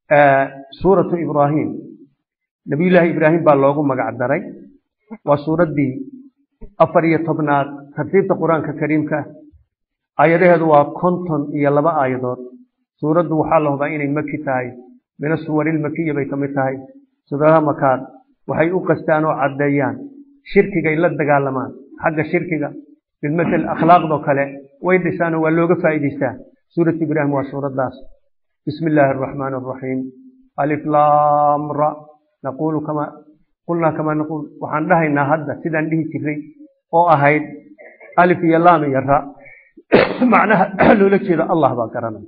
suuratu ibraahim nabiyullaahi ibraahim baa loogu magac daray waa suuraddii afar iyo tobnaad tartiibta qur-aanka kariimka aayadaheedu waa konton iyo laba aayadood suuraddu waxaa la hubaa inay maki tahay min asuwarilmakiya bay ka mid tahay suuradaha makaad waxay u qastaan oo caddeeyaan shirkigay la dagaalamaan xagga shirkiga bilmatel akhlaaqdoo kale way dhisaanoo waa looga faa'iidaystaa suuratu ibraahim waa suuraddaas bismi illaahi araxmaani araxiim alif laam ra naquulu kama qulnaa kamaa naquul waxaan dhahaynaa hadda sidaan dhihi jiray oo ahayd alif iyo laam iyo ra macnaha loola jeedo allah baa garanaya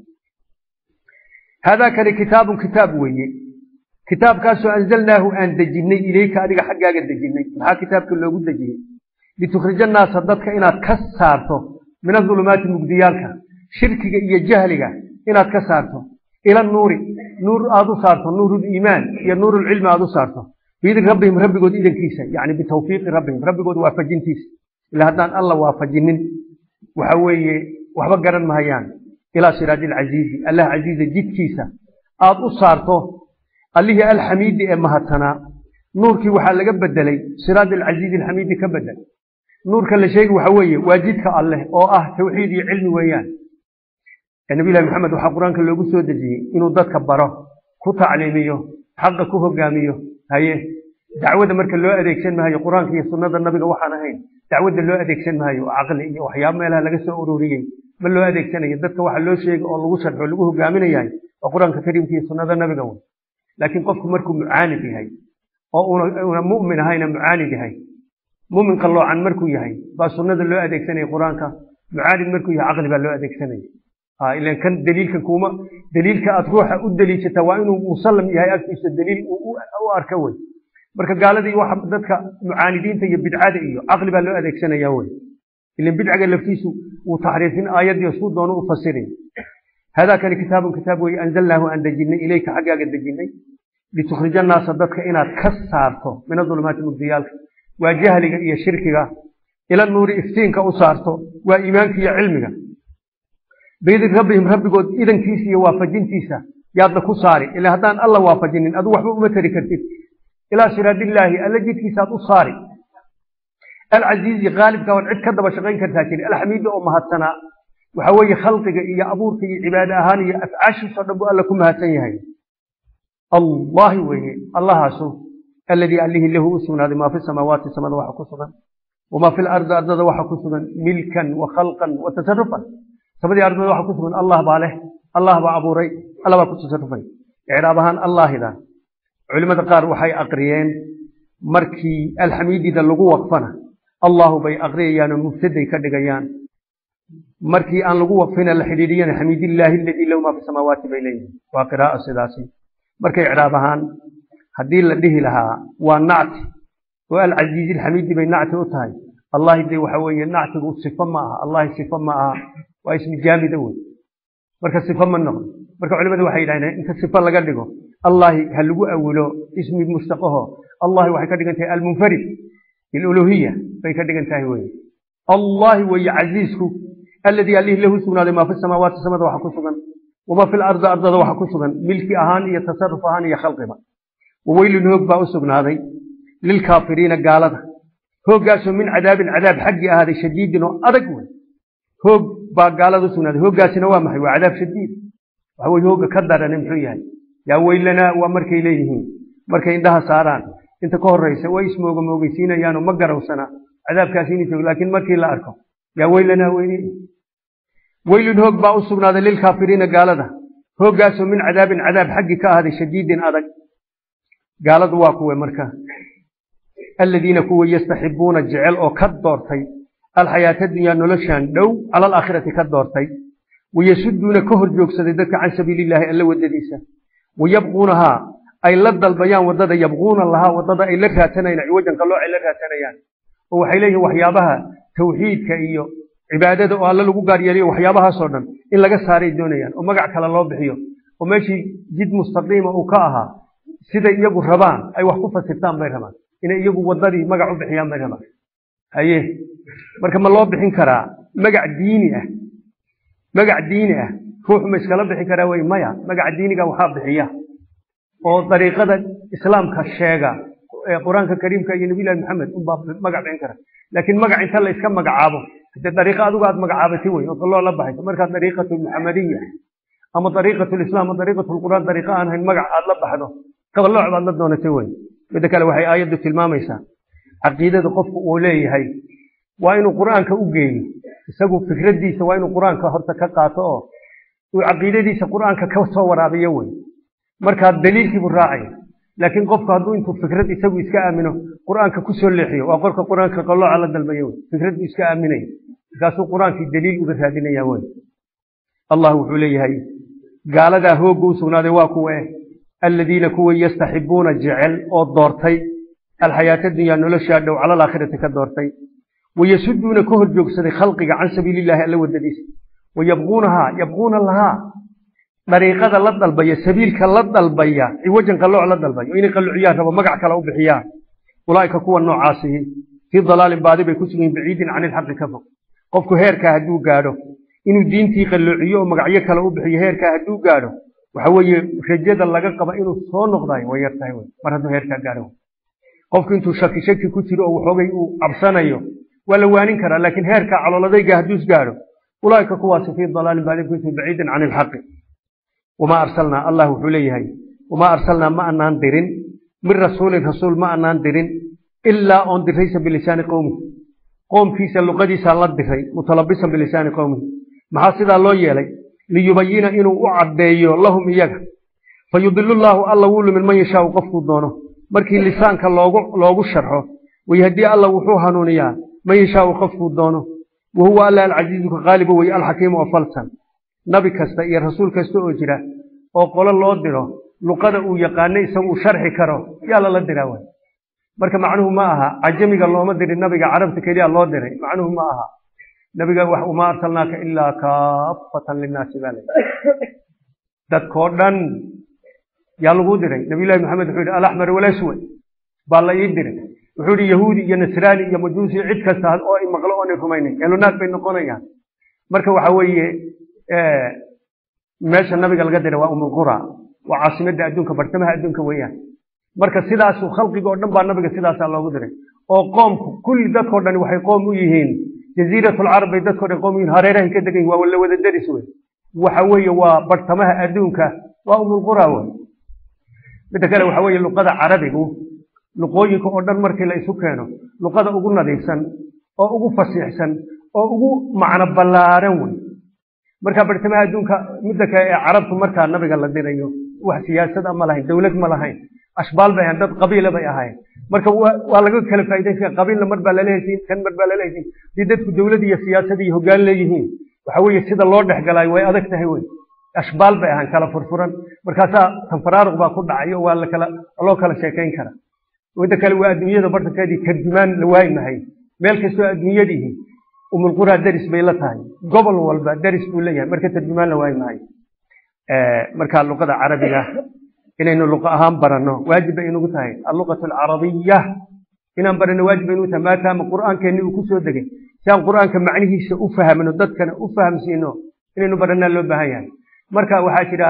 haadaa kani kitaabun kitaab weeye kitaabkaasoo anzalnaahu aan dejinnay ilayka adiga xaggaaga dejinnay maxaa kitaabka loogu dejiyey litukhrija naasa dadka inaad ka saarto min adulumaati mugdiyaalka shirkiga iyo jahliga inaad ka saarto ila nuuri nuur aad u saarto nuuruliimaan iyo nuurulcilmi aad u saarto biidin rabbihim rabbigood idankiisa yani bitawfiiqi rabbihim rabbigood waafajintiisa ila haddaan alla waafajinin waxa weeye waxba garan mahayaan ilaa siraadi alcasiizi allah casiiza jidkiisa aad u saarto allihii alxamiidi ee mahadsanaa nuurkii waxaa laga bedelay siraad alcasiizi alxamiidi ka bedel nuurka la sheegi waxa weeye waa jidka alleh oo ah tawxiid iyo cilmi weeyaan nabiyulahi maxamed waxaa qur-aanka loogu soo dejiyey inuu dadka baro ku tacliimiyo xaqa ku hogaamiyo haye dacwada marka loo adeegsan maayo qur-aanka iyo sunnada nabiga waxaan ahayn dacwadda loo adeegsan maayo caqli iyo waxyaaba meelaha laga soo ururiyey ma loo adeegsanayo dadka waxa loo sheega oo lagu sharxo lagu hogaaminayahay waa qur-aanka kariimka iyo sunnada nabiga wey laakiin qofku markuu mucaanid yahay oo una mu'min ahayna mucaanid yahay mumin qalloocan markuu yahay baa sunnada loo adeegsanaya qur-aanka mucaanid markuu yahay caqli baa loo adeegsanaya ilan kan daliilkan kuma daliilka aad ruuxa u daliishata waa inuu musallam yahay agtiisa daliil u arka wey marka gaaladii waxa dadka mucaanidiinta iyo bidcada iyo caqli baa loo adeegsanaya wey ilan bidcaga laftiisu wuu taxriifin aayadii suu doono u fasiray hadaa kani kitaabun kitaab weye anzalnaahu aan dejinnay ilayka xaggaaga dejinnay litukhrija naasa dadka inaad ka saarto min adulumaati mugdiyaalka waa jahliga iyo shirkiga ila nuuri iftiinka u saarto waa iimaanka iyo cilmiga biidin rabbihim rabbigood idankiisa iyo waafajintiisa yaadna ku saari ila haddaan alla waafajinin adu waxba uma tari kartid ilaa siraadillaahi alla jidkiisaad u saari alcasiizi qaalibka oon cid ka daba shaqayn kartaa jiri alxamiidi oo mahadsanaa waxa weeye khalqiga iyo abuurka iyo cibaade ahaan iyo afcaashiisoo dhan buu alla ku mahadsan yahay allahi weeye allahaasu alladii allihii lahu u sugnaaday maa fi samaawaati samada waxa ku sugan wamaa fi lardi ardada waxa ku sugan milkan wa khalqan wa tasarufan samadii ardada waxa ku sugan allah baa leh allah baa abuuray alla baa ku tasarufay icraab ahaan allaahida culimmada qaar waxay aqriyeen markii alxamiidida lagu waqfana allahu bay aqriyayaanoo mubtaday ka dhigayaan markii aan lagu waqfina la xidhiidhiyana xamiidillaahi aladii lahu maa fi samaawaati bay leeyihin waa qiraa'o sidaasi marka icraab ahaan haddii la dhihi lahaa waa nacti oo alcasiizi alxamiidi bay nacti u tahay allahi de waxa weeye nactigu sifo ma aha allahi sifo ma aha waa ismi jaamida wey marka sifo ma noqdo marka culimadu waxay yidhahdeen inta sifo laga dhigo allahi ha lagu awilo ismi mustaqaho allahi waxay ka dhigan tahay almunfarid biluluhiya bay ka dhigan tahay weye allahi weeye casiisku alladii allihii lahu sugnaaday maa fi samaawaati samada waxa ku sugan wamaa fi lardi ardada waxa ku sugan milki ahaan iyo tasaruf ahaan iyo khalqiba waweylun hoog baa u sugnaaday lilkaafiriina gaalada hooggaasoo min cadaabin cadaab xaggii ahaaday shadiidin oo adag wey hoog baa gaalada u sugnaaday hooggaasina waa maxay waa cadaab shadiid waxa weye hoogga ka darane muxuu yahay yaa weylanaa waa markay leeyihiin markay indhaha saaraan inta ka horraysa way ismooga moogeysiinayaanoo ma garawsana cadaabkaasi inuu joogo laakiin markii la arko yaa weylanaa weyne weylun hoog baa u sugnaaday lilkaafiriina gaalada hooggaasoo min cadaabin cadaab xaggii ka ahaaday shadiidin adag gaaladu waa kuwe marka aladiina kuwa yastaxibuuna jecel oo ka doortay alxayaata dunyaa noloshan dhow cala alaakhirati ka doortay wayasuduuna ka hor joogsaday dadka can sabiilillaahi alla waddadiisa wayabquunahaa ay la dalbayaan waddada yabquuna lahaa waddada ay la raatanayaan ciwajan qallooc ay la raatanayaan oo waxay leeyihin waxyaabaha tawxiidka iyo cibaadada oo alle lagu gaar yeeliyo waxyaabahaasoo dhan in laga saaray doonayaan oo magac kale loo bixiyo oo meeshii jid mustaqiima uu ka ahaa siday iyagu rabaan ay wax ku fasirtaan bay rabaan inay iyagu waddadii magac u bixiyaan bay rabaan haye marka ma loo bixin karaa magac diini ah magac diini ah ruuxu ma iskala bixi karaa wey maya magaca diiniga waxaa bixiya oo dariiqada islaamka sheega qur-aanka kariimka iyo nabilahi maxamed unbaa magac bixin kara laakiin magac inta la iska magacaabo de dariiqa adigu aad magacaabatay wey oo kaloo la baxayso markaa dariiqatu muxamadiya ama dariiqatu lislaam ama dariiqatu lqur'aan dariiqa aan hayn magac aad la baxdo qabalooc baad la doonatay wey midda kale waxay aayaddu tilmaamaysaa caqiidada qofku uu leeyahay waa inuu qur'aanka u geeyo isagu fikraddiisa waa inuu qur'aanka horta ka qaato oo uu caqiidadiisa qur'aanka ka soo waraabiyo wey markaa daliilkiibuu raacaya laakiin qofku hadduu intuu fikrad isagu iska aamino qur'aanka ku soo leexiyo waa qorka qur'aanka qalooca la dalbayo wey fikraddu iska aaminaya markaasuu qur'aankii daliil uga raadinaya wey allah wuxuu leeyahay gaaladaa hoogga u sugnaaday waa kuwe aladiina kuwa yastaxibuuna jecel oo doortay alxayaata dunyaa noloshaa dhow cala alaakhirati ka doortay wayasuduuna ka hor joogsaday khalqiga can sabiilillahi alla wadadiisa wayabquunahaa yabquuna lahaa dariiqada la dalbaya sabiilka la dalbaya ciwajan qallooc la dalbayo inay qalluciyaan rabo magac kale u bixiyaan ulaa'ika kuwa noocaasihi fii dalaalin baadi bay ku sugan yihin baciidin cani ilxaqi ka fog qofku heerkaa hadduu gaadho inuu diintii qalloociyo oo magacyo kale u bixiyo heerkaa hadduu gaadho waxa weeye rajada laga qaba inuu soo noqdayo way yar tahay wey mar hadduu heerkaa gaadho qofku intuu shaki shaki ku jiro oo waxoogay uu cabsanayo waa la waanin karaa laakiin heerkaa caloladayga hadduu isgaadho ulaa'ika kuwaasi fii dalaalin baadi bay ku sugan baciidin cani ilxaqi wamaa arsalnaa allah wuxuu leeyahay wamaa arsalnaa ma anaan dirin min rasuulin rasuul ma anaan dirin ilaa oon diraysa bilisaani qowmihi qoomkiisa luqadiisaan la diray mutalabisan bilisaani qowmihi maxaa sidaa loo yeelay liyubayina inuu u caddeeyo lahum iyaga fa yudilu llaahu alla wuu lumin man yashaau qofkuu doono markii lisaanka loogu loogu sharxo wayahdii alla wuxuu hanuuniyaa man yashaau qofkuu doono wa huwa alla alcasiizu ka qaaliba weye alxakiimu oo falsan nabi kasta iyo rasuul kasta oo jira oo qolo loo diro luqada uu yaqaano isagu uu sharxi karo yaa lala diraa way marka macnuhu ma aha cajamiga looma dirin nabiga carabta keliya loo diray macnuhu ma aha nabiga wamaa arsalnaaka ilaa kaafatan linnaasi baa lay dadkoo dhan yaa lagu diray nabiyullahi maxamed wuxuu yidhi alaxmar walaswad baa la ii diray wuxuu yidhi yahuudi iyo nasraani iyo majuusi cid kasta oo i maqlo oonay rumaynayn elunaag bay noqonayaan marka waxa weeye meesha nabiga laga diray waa umulqura waa caasimadda adduunka bartamaha adduunka weeyaan marka sidaasuu khalqiga oo dhan baa nabiga sidaasaa loogu diray oo qoomku kulli dadkao dhan waxay qoom u yihiin jaziiratulcarab bay dadkao dhan qoom u yihin hareerahay ka degan yihin waa la wada deris wey waxa weeye waa bartamaha adduunka waa umulqura wey midda kale waxa weeye luqada carabigu luqooyinka oo dhan markii la isu keeno luqada ugu nadiifsan oo ugu fasiixsan oo ugu macno ballaaran wey markaa bartamaha adduunka midda kale ee carabtu markaa nabiga la dirayo wax siyaasada ma lahayn dowlad ma lahayn ashbaal bay ahayn dad qabiila bay ahayn marka waa laga kala faa'iidaysan qabiilna mar baa laleehaysiin kan mar baa laleehaysiin haddii dadku dowlad iyo siyaasad iyo hoggaan leeyihiin waxa weeye sida loo dhex galaayo way adag tahay wey ashbaal bay ahayn kala furfuran markaasaa tanfaraaruq baa ku dhacayo waa lakala loo kala sheekayn karaa midda kale waa adduunyada bartankeedii tarjumaan la waayi mahay meel kastoo adduunyadihi umulquraa deris bay la tahay gobol walba deris buu leeyahay marka tarjumaan la waayi maayo marka luqada carabiga inaynu luqa ahaan baranno waajib bay inugu tahay alluqatu alcarabiya inaan baranno waajib bay inugu tahay maadaama qur'aankeenni uu ku soo degay si aan qur'aanka macnihiisa u fahmno dadkana u fahamsiino inaynu barannaa loo baahan yahay marka waxaa jira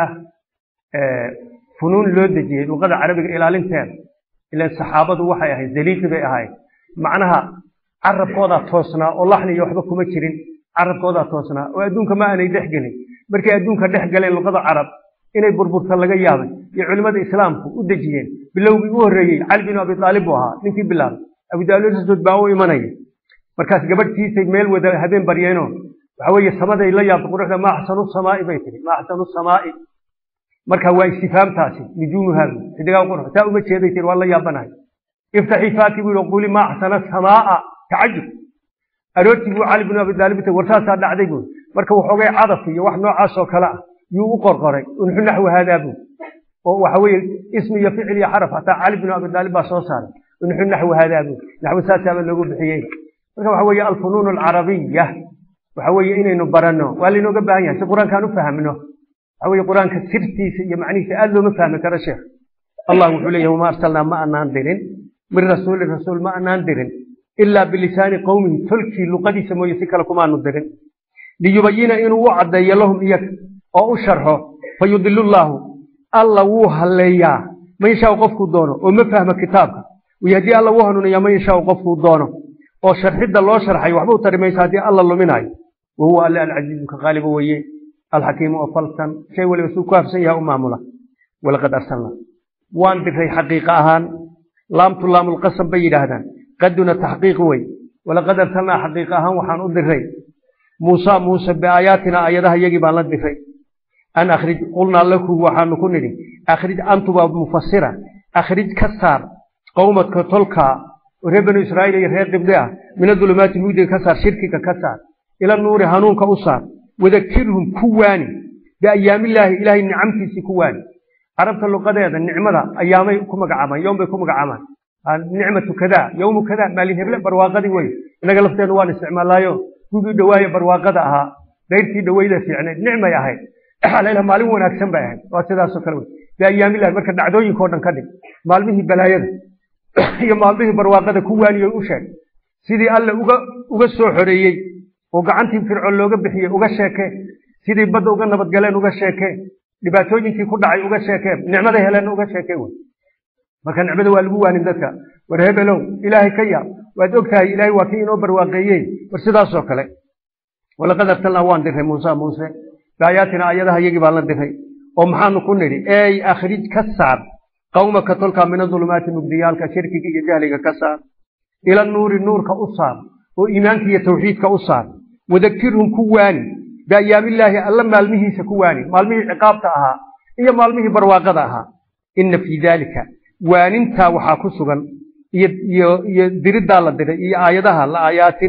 funuun loo dejiyey luqada carabiga ilaalinteeda ilan saxaabadu waxay ahayd daliilkii bay ahayd macnaha carabkoodaa toosnaa oo laxni iyo waxba kuma jirin carabkoodaa toosnaa oo adduunka ma aanay dhex gelin markay adduunka dhex galeen luqada carab inay burburta laga yaabay iyo culimmada islaamku u dejiyeen bilowgii u horreeyey cali binu abi aalib buu ahaa ninkii bilaabay abudaalsud baa u imanaya markaas gabadhtiisay meel wada habeen baryeenoo waxa weeye samaday la yaabta quruxda maa axsanu samaa'i bay tihi maa axsanu samaa'i marka waa istifaamtaasi nujuumuhaadu xidigaa qurux taa uma jeeday tir waa la yaabanahay iftaxii faaki buu yihi quli maa axsana samaa'a tacajub aroortii buu cali binu abi aalib tay war saasaa dhacday buu marka waxoogay cadaf iyo wax noocaas oo kale ah yuu u qorqoray unxu naxwu haadaa buu oo waxa weeye ismi iyo ficil iyo xaraf hataa cali binu abi aalib baa soo saaray unxu naxwu haadaa buu naxwu saasaaba loogu bixiyey marka waxa weeye alfunuun alcarabiya waxa weeye inaynu baranno waa laynooga baahan yahay si qur-aankaan u fahmno waxa weeye qur-aanka sirtiisa iyo macnihiisa aad looma fahmi karo sheekh allah wuxuu leeyahay wama arsalnaa ma anaan dirin min rasuulin rasuul ma anaan dirin ilaa bilisaani qowmihi tolkii luqadiisa mooye si kale kumaanu dirin liyubayina inuu u caddeeyo lahum iyaga oo u sharxo fayudilu llaahu alla wuu halleeyaa man yashaau qofkuu doono oo ma fahma kitaabka wayahdii alla u hanuuniyaa man yashaau qofkuu doono oo sharxidda loo sharxay waxba u tari maysa haddii alla luminayo wahuwa alle alcasiizu ka qaaliba weeye alxakiimu oo falsan shay waliba suu ku hafsan yahay u maamula walaqad arsalnaa waan diray xaqiiqa ahaan laamtu laamulqasam bay yidhaahdaan qaduna taxqiiq wey walaqad arsalnaa xaqiiqa ahaan waxaan u diray muusa muuse biaayaatina aayadaha iyagii baan la diray an akhrij qulnaa laku waxaanu ku nidhi akhrij antubaa mufasira akhrij ka saar qowmadka tolkaa oo reer banu israa'iil iyo reer qibdi ah min adulumaati mugdiga ka saar shirkiga ka saar ila nuuri hanuunka u saar wadakirhum ku waani biayaamillaahi ilaahay nicamtiisii ku waani carabta luqadeeda nicmada ayaamay ku magacaabaan yowm bay ku magacaabaan nicmatu kadaa yowmu kadaa maalin heble barwaaqadii wey innaga lafteennu waan isticmaalaayo gugii dhawaaye barwaaqada ahaa dayrtii dhawayda fiicnayd nicmay ahayd alayla maalin wanaagsan bay ahayd waa sidaasoo kale wey biayaamillahi marka dhacdooyinkao dhan ka dhig maalmihii balaayada iyo maalmihii barwaaqada ku waaniyo u sheeg sidii alle uga uga soo xoreeyey oo gacantii fircoon looga bixiyey uga sheekee sidii badda uga nabadgaleen uga sheekee dhibaatooyinkii ku dhacay uga sheekee nicmaday heleen uga sheekee wey marka nicmada waa lagu waanin dadka war hebelow ilaahay ka yaab waad og tahay ilaahay waa kii inoo barwaaqeeyey war sidaasoo kale walaqad arsalnaa waan diray muuse muuse biaayaatina ayadaha iyagii baan la diray oo maxaanu ku nidhi ey akhrij ka saar qawmaka tolkaa min adulumaati mugdiyaalka shirkiga iyo jahliga ka saar ila nuuri nuurka u saar oo iimaanka iyo tawxiidka u saar wadakirhum ku waani biayaamillaahi alla maalmihiisa ku waani maalmihii ciqaabta ahaa iyo maalmihii barwaaqada ahaa inna fii daalika waanintaa waxaa ku sugan iyo diriddaa la diray iyo aayadaha la aayaatin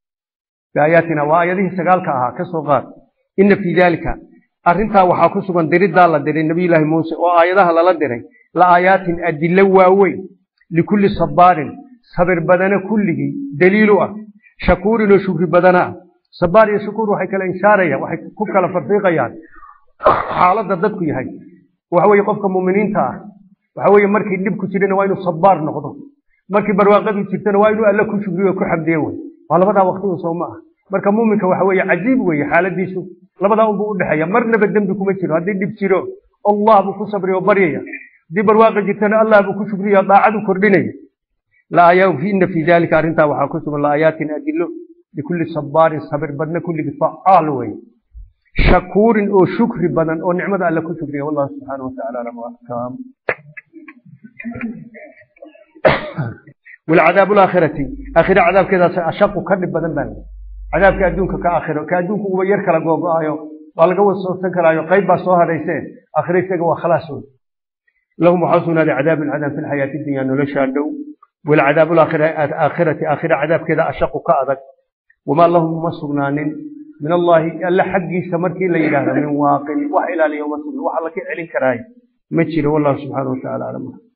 biaayaatina waa aayadihii sagaalka ahaa ka soo qaad inna fii daalika arrintaa waxaa ku sugan diriddaa la diray nebiyullaahi muuse oo aayadaha lala diray la aayaatin adillo waaweyn likulli sabbaarin sabir badana kulligii daliilu ah shakuurin oo shukri badana ah sabaar iyo shukuur waxay kala inshaarayaan waxay ku kala farfiiqayaan xaaladda dadku yahay waxa weeye qofka muuminiinta ah waxa weeye markii dhibku jirana waa inuu sabaar noqdo markii barwaaqadu jirtana waa inuu alle ku shukriyo ku xamdiye wey waa labadaa waqti un soo ma ah marka muuminka waxa weeye cajiib weeye xaaladiisu labadaa unbuu u dhexeeya marnaba dembi kuma jiro haddii dhib jiro allah buu ku sabriya oo baryaya haddii barwaaqa jirtana allah buu ku shukriya daacadu kordhinaya ina fii dalika arrintaa waxaa ku sugan laayaatin adilo likulli sabaarin sabir badna kulligii facaal weye shakuurin oo shukri badan oo nicmada alle ku shukriya wallahu subxaana wataala alam axkam walcadaabu laakhirati aakhira cadaabkeedaas ashaqu ka dhib badan baa cadaabka adduunka ka aakhiro ka adduunka uba yar kala googo-ayo waa laga wasoosan karaayo qayb baa soo hadhaysee aakhira isaga waa khalaas wey lahum waxaa sugnaaday cadaabun cadaab fi lxayaati dunya noloshaa dhow walcadaabu aakhirati aakhira cadaabkeeda ashaqu ka adag wamaa lahum uma sugnaanin min allaahi alle xaggiisa markii la yidhaahdo min waaqin wax ilaaliya uma sugna wax alla ka celin karaayo ma jiro wallahu subxaana wataala aclam